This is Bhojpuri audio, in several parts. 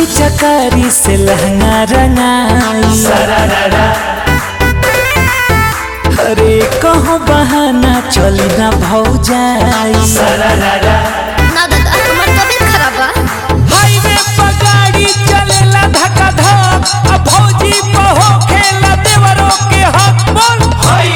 पिचकारी से लहंगा रंगाई अरे कहो बहाना चली ना भौजाई ना दादा हमार तबीयत खराब बा हाईवे पर गाड़ी चलेला धक्का धक अब भौजी बहो खेला देवरों के हक बोल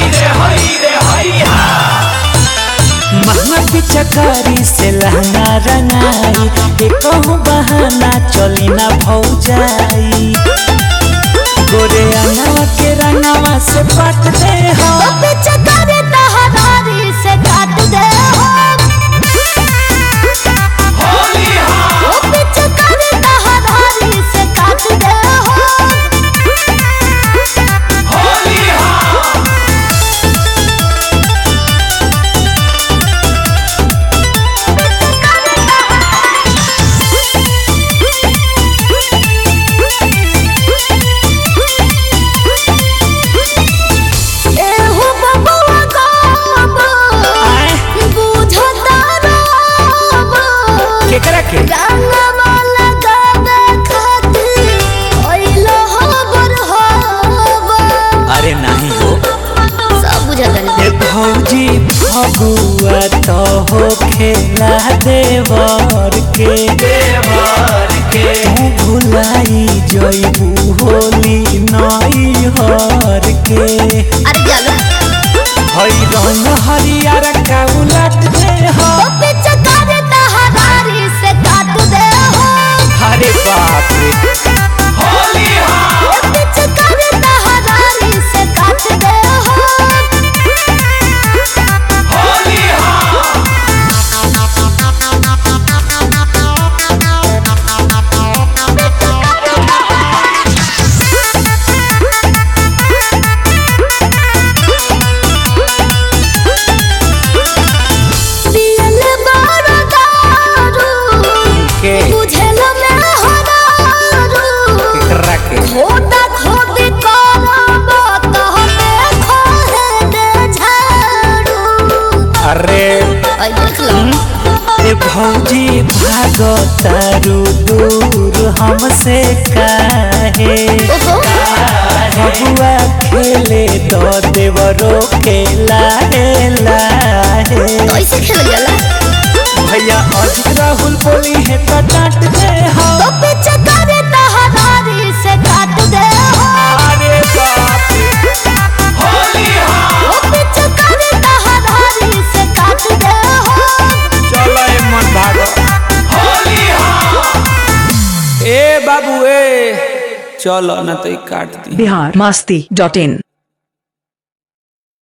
महंगा पिचकारी से लहंगा रंगाई ये कहूँ बहाना चली ना भौजाई गोरे अनावा के रंगावा से पट दे हो तो पीछे करे तहरारी से काट दे हो ओ पीछे करे तहरारी से काट दे हो एहु बबुआ गाबो आए बुझता रहबो केकरा के रंगवा लगावे खातिर ओइलो हबर हबो अरे नहीं हो सब बुझता ए भौजी फगुआ तो हो खेला देवर के देवर के तू भुलाई जइबू होली नई हर के अरे जालो हई रंग हरियर का उलट दे हो तो पीछे करे तहरारी से काट दे हो अरे बाप रे ओ पीछे करे तहरारी से काट दे हो पियल बारो दारू के बुझल में हो दारू केकरा के खोदा खोदी करब तहमे खोहे दे झाड़ू अरे आई देख लो ए भौजी भागो तारू दूर हमसे काहे ओहो बबुआ खेले दो देवरो के लाहे लाहे तो ऐसे खेल जाला भैया अजित राहुल बोली है तो डांट दे हो तो पीछे करे तहरारी से काट दे हो अरे बाप रे ओ पीछे करे तहरारी से काट दे हो चलो ए मन भागो ए बाबू ए चलो ना तो ई काट दी बिहार मस्ती डॉट इन